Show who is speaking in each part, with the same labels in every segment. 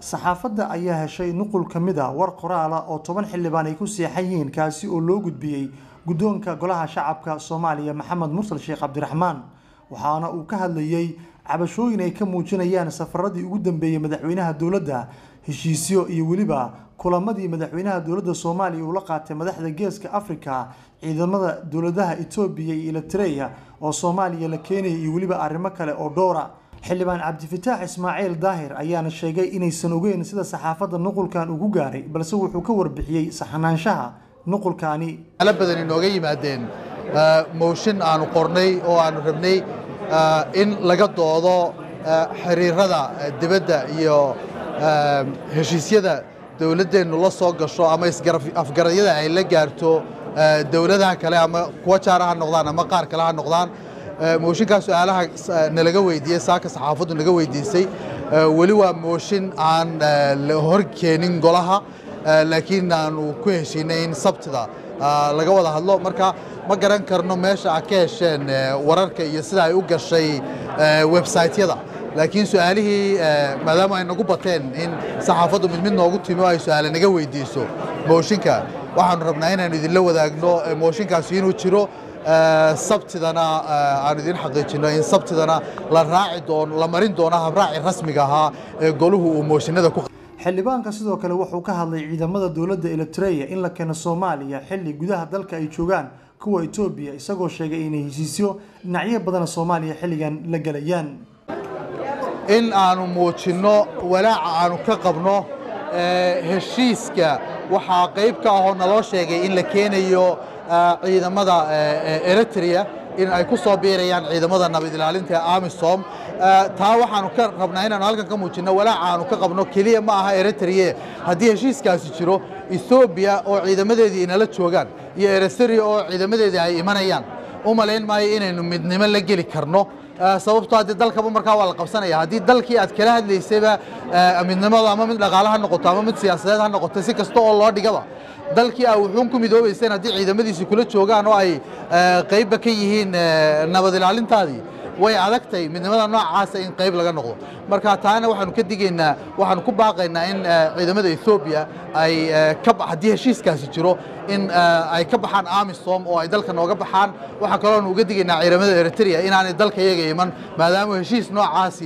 Speaker 1: saxaafadda ayaa heshay nuqul ka mid a war qoraala oo toban xildhibaan ay ku seexan yihiin kaasi oo loo gudbiyey guddoonka golaha shacabka soomaaliya maxamed mursal sheekh cabdiraxmaan waxaana uu ka hadlayey cabashooyin ay ka muujinayaan safaradii ugu dambeeyey madaxweynaha dowladda heshiisyo iyo weliba kulamadii madaxweynaha dowladda soomaaliya uu la qaatay madaxda geeska afrika ciidamada dowladaha etoobiya iyo eritreya oo soomaaliya la keenaya iyo weliba arrimo kale oo dhowra xildhibaan cabdifataax ismaaciil daahir ayaana sheegay inaysan ogeyn sida saxaafadda nuqulkan ugu gaaray balse wuxuu ka warbixiyey saxnaanshaha nuqulkaani
Speaker 2: ala badan inooga yimaadeen mooshin aanu qornay oo aanu rabnay in laga doodo xiriirada dibadda iyo heshiisyada dowladdeennu la soo gasho ama afgaradyada ay la gaarto dowladaha kale ama kuwa jaara ha noqdaan ama qaar kale ha noqdaan mooshinkaa su-aalaha nalaga weydiiyey saaka saxaafaddu naga weydiisay weli waa mooshin aan la hor keenin golaha laakiin aanu ku heshiinay in sabtida laga wada hadlo marka ma garan karno meesha a ka hesheen wararka iyo sida ay u gashay websaytyada laakiin su-aalihii maadaama ay nagu bateen in saxaafaddu mid mid noogu timi oo ay su-aale naga weydiiso mooshinka waxaanu rabnaa inaanu idinla wadaagno mooshinkaasi inuu jiro sabtidana aanu idin xaqiijino in sabtidana la raaci doono la marin doono habraaci rasmiga ahaa ee goluhu uu mooshinada ku
Speaker 1: xildhibaanka sidoo kale wuxuu ka hadlay ciidamada dowladda eritreya in la keeno soomaaliya xilli gudaha dalka ay joogaan kuwa etoobiya isagoo sheegay inay heshiisyo dhinacyo badana soomaaliya xilligan la gelayaan
Speaker 2: in aanu muujinno walaaca aanu ka qabno heshiiska waxaa qayb ka ahoo naloo sheegay in la keenayo ciidamada eritrea in ay ku soo biirayaan ciidamada nabad ilaalinta ee amisom taa waxaanu ka rabnaa inaanu halkan ka muujinno walaaca aanu ka qabno keliya ma aha eritreye haddii heshiiskaasi jiro ethoobiya oo ciidamadeedii inala joogaan iyo eritrea oo ciidamadeedii ay imanayaan u malayn maayo inaynu midnimo la geli karno sababtoo haddii dalkaba markaa waa la qabsanaya haddii dalkii aad kala hadlaysayba midnimada ama mid dhaqaale ha noqoto ama mid siyaasadeed ha noqoto si kasta oo loo dhigaba dalkii a wuxuun ku midoobayseen haddii ciidamadiisi kula joogaan oo ay qaybba ka yihiin nabad ilaalintaadii way adagtay midnimada noocaasa in qayb laga noqdo marka taana waxaanu ka digaynaa waxaanu ku baaqaynaa in ciidamada ethoobiya ay haddii heshiiskaasi jiro in ay ka baxaan amisom oo ay dalka nooga baxaan waxaa kaloonu uga digaynaa ciidamada eritrea inaanay dalka iyaga iman maadaama heshiis noocaasi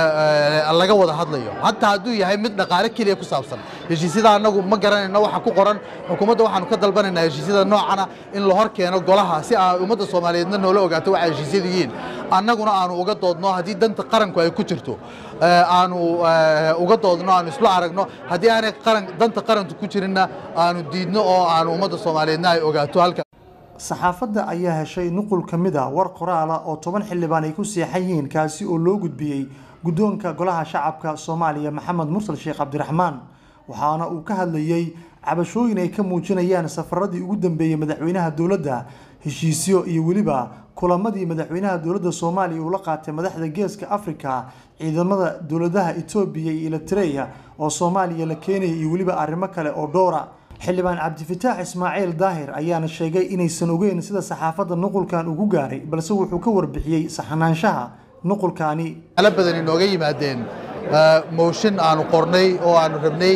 Speaker 2: laga wada hadlayo hataa hadduu yahay mid dhaqaale keliya ku saabsan heshiisyada annagu ma garanayno waxa ku qoran xukuumadda waxaanu ka dalbanaynaa heshiisyada noocana in la hor keeno golaha si aa ummadda soomaaliyeedna noola ogaato waxa heshiisyadu yihiin annaguna aanu uga doodno haddii danta qaranku ay ku jirto aanu uga doodno aanu isla aragno haddii aanay danta qaranku ku jirinna aanu diidno oo aanu ummadda soomaaliyeedna ay ogaato halka
Speaker 1: saxaafadda ayaa heshay nuqul ka mid a war qoraala oo toban xildhibaan ay ku seexan yihiin kaasi oo loo gudbiyey guddoonka golaha shacabka soomaaliya maxamed mursal sheekh cabdiraxmaan waxaana uu ka hadlayey cabashooyin ay ka muujinayaan safaradii ugu dambeeyey madaxweynaha dowladda heshiisyo iyo weliba kulamadii madaxweynaha dowladda soomaaliya uu la qaatay madaxda geeska afrika ciidamada dowladaha etoobiya iyo eritreya oo soomaaliya la keenaya iyo weliba arrimo kale oo dhowra xildhibaan cabdifataax ismaaciil daahir ayaana sheegay inaysan ogeyn sida saxaafadda nuqulkan ugu gaaray balse wuxuu ka warbixiyey saxnaanshaha nuqulkaani
Speaker 2: ala badan inooga yimaadeen mooshin aanu qornay oo aanu rabnay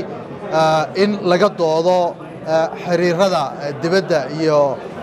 Speaker 2: in laga doodo xiriirada dibadda iyo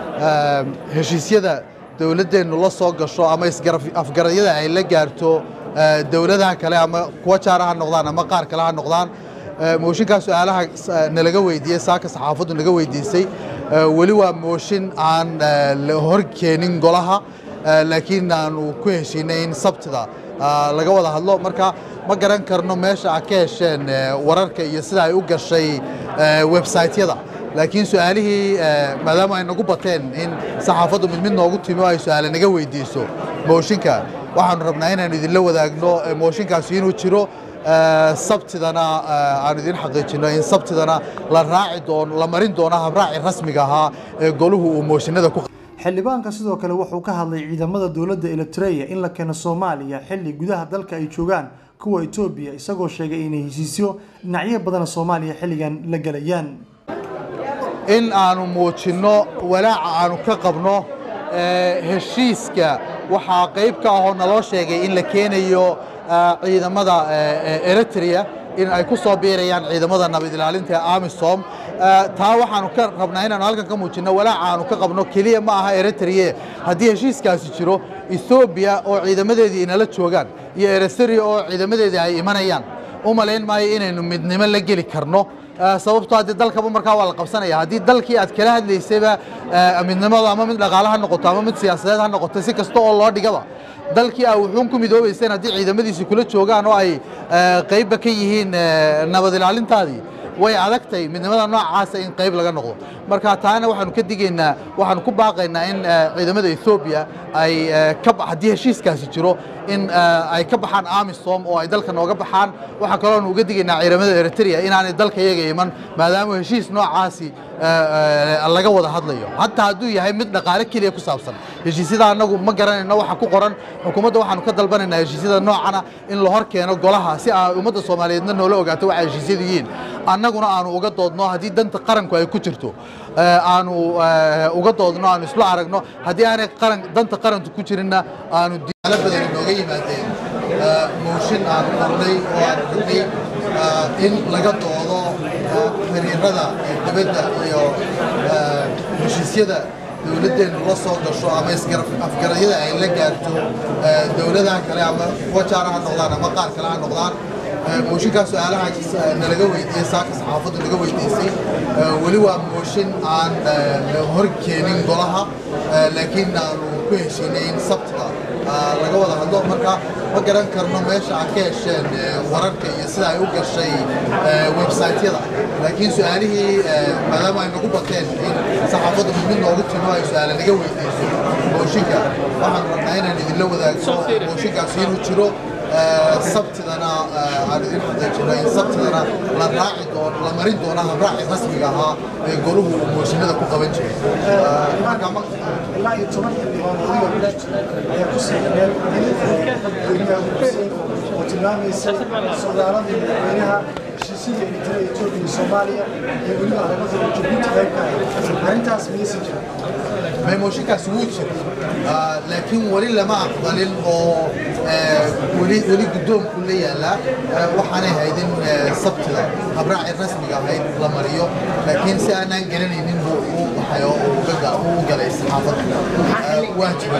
Speaker 2: heshiisyada dowladdeennu la soo gasho ama afgaradyada ay la gaarto dowladaha kale ama kuwa jaara ha noqdaan ama qaar kale ha noqdaan mooshinkaa su-aalaha nalaga weydiiyey saaka saxaafaddu naga weydiisay weli waa mooshin aan la hor keenin golaha laakiin aanu ku heshiinay in sabtida laga wada hadlo marka ma garan karno meesha a ka hesheen wararka iyo sida ay u gashay websaytyada laakiin su-aalihii maadaama ay nagu bateen in saxaafaddu mid mid noogu timi oo ay su-aale naga weydiiso mooshinka waxaanu rabnaa inaanu idinla wadaagno mooshinkaasi inuu jiro sabtidana aanu idin xaqiijino in sabtidana la raaci doono la marin doono habraaci rasmiga ahaa ee goluhu uu mooshinada ku
Speaker 1: xildhibaanka sidoo kale wuxuu ka hadlay ciidamada dowladda eritreya in la keeno soomaaliya xilli gudaha dalka ay joogaan kuwa etoobiya isagoo sheegay inay heshiisyo dhinacyo badana soomaaliya xilligan la gelayaan
Speaker 2: in aanu muujinno walaaca aanu ka qabno heshiiska waxaa qayb ka ahoo naloo sheegay in la keenayo ciidamada eritrea in ay ku soo biirayaan ciidamada nabad ilaalinta ee amisom taa waxaanu ka rabnaa inaanu halkan ka muujinno walaaca aanu ka qabno keliya ma aha eritrea haddii heshiiskaasi jiro ethoobiya oo ciidamadeedii inala joogaan iyo eritrea oo ciidamadeedii ay imanayaan u malayn maayo inaynu midnimo la geli karno sababtoo haddii dalkaba markaa waa la qabsanaya haddii dalkii aad kala hadlaysayba midnimada ama mid dhaqaale ha noqoto ama mid siyaasadeed ha noqoto si kasta oo loo dhigaba dalkii aa wuxuun ku midoobayseen haddii ciidamadiisi kula joogaan oo ay qaybba ka yihiin nabad ilaalintaadii way adagtay midnimada noocaasa in qayb laga noqdo marka taana waxaanu ka digaynaa waxaanu ku baaqaynaa in ciidamada ethoobiya ay haddii heshiiskaasi jiro in ay ka baxaan amisom oo ay dalka nooga baxaan waxaa kaloonu uga digaynaa ciidamada eritrea inaanay dalka iyaga iman maadaama heshiis noocaasi laga wada hadlayo hataa hadduu yahay mid dhaqaale keliya ku saabsan heshiisyada annagu ma garanayno waxa ku qoran xukuumadda waxaanu ka dalbanaynaa heshiisyada noocana in la hor keeno golaha si ay ummadda soomaaliyeedna noola ogaato waxa heshiisyadu yihiin annaguna aanu uga doodno haddii danta qaranku ay ku jirto aanu uga doodno aanu isla aragno haddii aanay qaran danta qaranku ku jirinna aanu diyaalo badan inooga yimaadeen mooshin aanu qornay oo aanu rabnay in laga doodo xiriirada dibadda iyo heshiisyada dowladdeennu la soo gasho ama afgaradyada ay la gaarto dowladaha kale ama wajaara ha noqdaan ama qaar kale ha noqdaan mooshinkaa su-aalaha nalaga weydiiyey saaka saxaafaddu naga weydiisay weli waa mooshin aan hor keenin golaha laakiin aanu ku heshiinay in sabtida laga wada hadlo marka ma garan karno meesha aad ka hesheen wararka iyo sida ay u gashay websaytyada laakiin su-aalihii maadaama ay nagu bateen in saxaafaddu mid mid noogu timo ay su-aale naga weydiiso mooshinka waxaan rabnaa inaan idinla wadaagno mooshinkaasi inuu jiro sabtidana aan idin xaqiijino in sabtidana la raaci doono la marin doono habraaci rasmiga ahaa ee goluhu uu mooshinada ku qaban jiray
Speaker 1: ilaa iyo toban xildhibaan ayaa ku saxiixeen oo tilmaamaysa socdaaladii madaxweynaha heshiisyada eritrea etoobiya iyo soomaaliya iyo weliba arrimada jabuuti qayb ka ahayd arrintaas miyaysan jirin
Speaker 2: mooshinkaasi wuu jira laakiin weli lama aqbalin oo weli weli guddoonku la yaallaa waxaanay hayd in sabtida habraaci rasmiga ahayd la mariyo laakiin si aanaan garanaynin buu u baxay oo u galay saxaafadda waa jira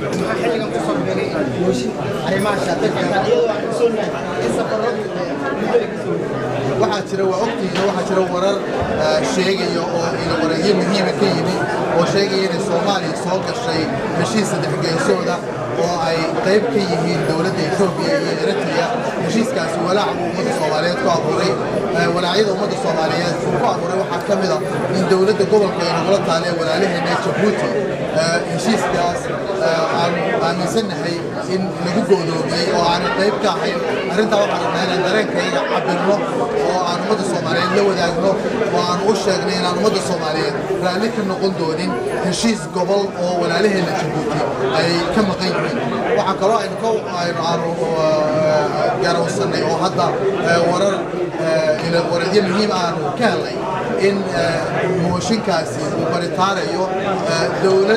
Speaker 2: waxaa jira waa ogtihiin waxaa jira warar sheegaya oo ila wareegyo muhiima ka yimi oo sheegaya inay soomaaliya soo gashay heshiis saddex geesooda oo ay qayb ka yihiin dowladda etoobiya iyo eritrea heshiiskaasi walaac buu ummadda soomaaliyeed ku abuuray walaacyada ummadda soomaaliyeed uu ku abuuray waxaa ka mid a in dowladda gobolka ay nagula taalee walaalaheena jabuuti heshiiskaas aanu aaminsannahay in lagu go'doomiyey oo aanay qayb ka ahayn arrintaa waxaan rabnaa inaan dareenkayga cabirno oo aan ummadda soomaaliyeed la wadaagno oo aan u sheegnay inaan ummadda soomaaliyeed raalli ka noqon doonin heshiis gobol oo walaalaheena jabuuti ay ka maqan yihiin waxaa kaloo aynu ka aynu aanu garawsanay oo hadda warar wareedyo muhiim aanu ka helnay in mooshinkaasi uu baritaarayo dowlad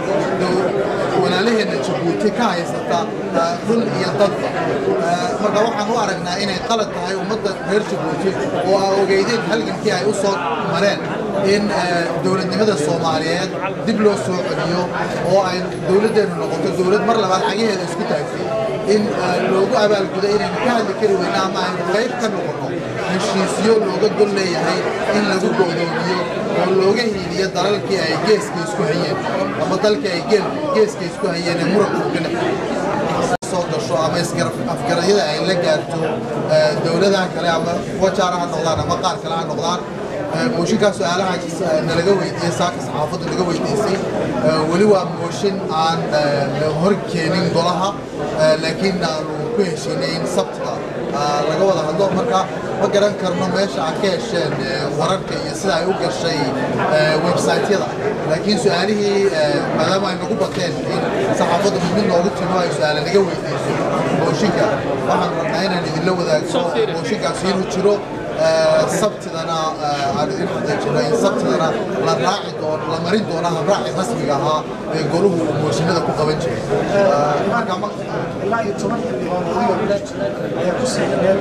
Speaker 2: walaalaheena jabuuti ka haysata dhul iyo dadba marka waxaan u aragnaa inay qalad tahay ummadda reer jabuuti oo aa ogeydeen halgankii ay u soo mareen in dowladnimada soomaaliyeed dib loo soo celiyo oo ay dowladdeennu noqoto dowlad mar labaad xagaheeda isku taagtay in loogu abaalgudo inaynu ka hadli kari weyna ama aynu qayb ka noqono heshiisyo looga gol leeyahay in lagu go'doomiyo oo looga hiiliyo dalalkii ay geeska isku hayeen ama dalkii ay geeska isku hayeen ee muranka uga dhex soo gasho ama afgaradyada ay la gaarto dowladaha kale ama wajaara ha noqdaan ama qaar kale ha noqdaan mooshinkaa su-aalaha nalaga weydiiyey saaka saxaafaddu naga weydiisay weli waa mooshin aan hor keenin golaha laakiin aanu ku heshiinay in sabtida laga wada hadlo marka ma garan karno meesha aad ka hesheen wararka iyo sida ay u gashay websaytyada laakiin su-aalihii maadaama ay nagu bateen in saxaafaddu mid mid noogu timo ay su-aale naga weydiiso mooshinka waxaan rabnaa inaan idinla wadaagno mooshinkaasi inuu jiro sabtidana aan idin xaqiijino in sabtidana la raaci doono la marin doono habraaci rasmiga ahaa ee goluhu uu mooshinada ku qaban jiray
Speaker 1: ilaa iyo toban xildhibaan ayaa ku siixneen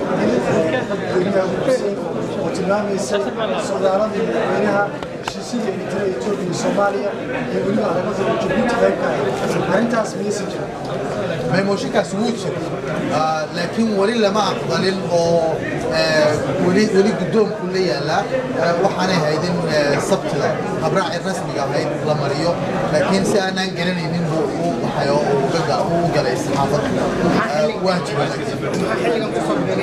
Speaker 1: oo tilmaamaysay socdaaladii madaxweynaha heshiisyadii eritrea etoobiya iyo soomaaliya iyo weliba arrimada jabuuti qayb ka ahayd arrintaas miyaysan jirin
Speaker 2: mooshinkaas wuu jira laakiin weli lama aqbalin oo weli weli guddoonku la yaallaa waxaanay hayd in sabtida habraaci rasmiga ahayd la mariyo laakiin si aanaan garanaynin buu u baxay oo u galay saxaafadda waa jira laakiin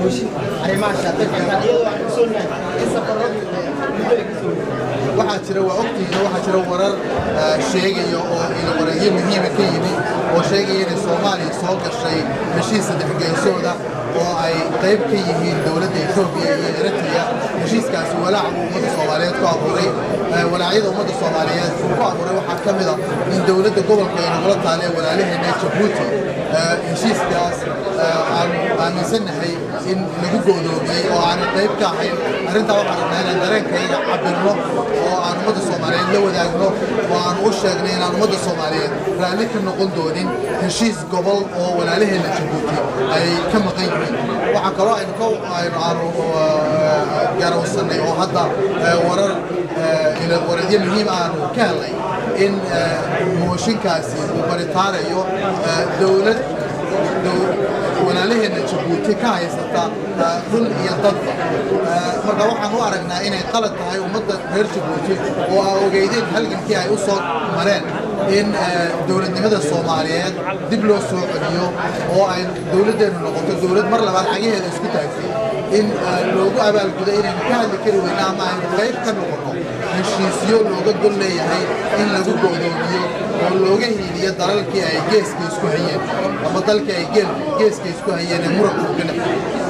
Speaker 2: waxaa jira waa ogtihiin waxaa jira warar sheegaya oo ila wareegyo muhiima ka yimi oo sheegaya inay soomaaliya soo gashay heshiis saddex geesooda oo ay qayb ka yihiin dowladda etoobiya iyo eritrea heshiiskaasi walaac buu ummadda soomaaliyeed ku abuuray walaacyada ummadda soomaaliyeed uu ku abuuray waxaa ka mid a in dowladda gobolka ay nagula taalee walaalaheena jabuuti heshiiskaas aanu aaminsannahay in lagu go'doomiyey oo aanay qayb ka ahayn arrintaa waxaan rabnaa inaan dareenkayga cabirno oo aan ummadda soomaaliyeed la wadaagno oo aan u sheegnay inaan ummadda soomaaliyeed raalli ka noqon doonin heshiis gobol oo walaalaheena jabuuti ay ka maqan yihiin waxaa kaloo aynu ka aynu aanu garawsanay oo hadda warar wareedyo muhiim aanu ka helnay in mooshinkaasi uu baritaarayo dowlad walaalaheena jabuuti ka haysata dhul iyo dadba marka waxaan u aragnaa inay qalad tahay ummadda reer jabuuti oo aa ogeydeen halgankii ay u soo mareen in dowladnimada soomaaliyeed dib loo soo celiyo oo ay dowladdeennu noqoto dowlad mar labaad xagaheeda isku taagtay in loogu abaalgudo inaynu ka hadli kari weyna ama aynu qayb ka noqono heshiisyo looga gol leeyahay in lagu go'doomiyo oo looga hiiliyo dalalkii ay geeska isku hayeen ama dalkii ay geeska isku hayeen ee muranku ka dhexeeyey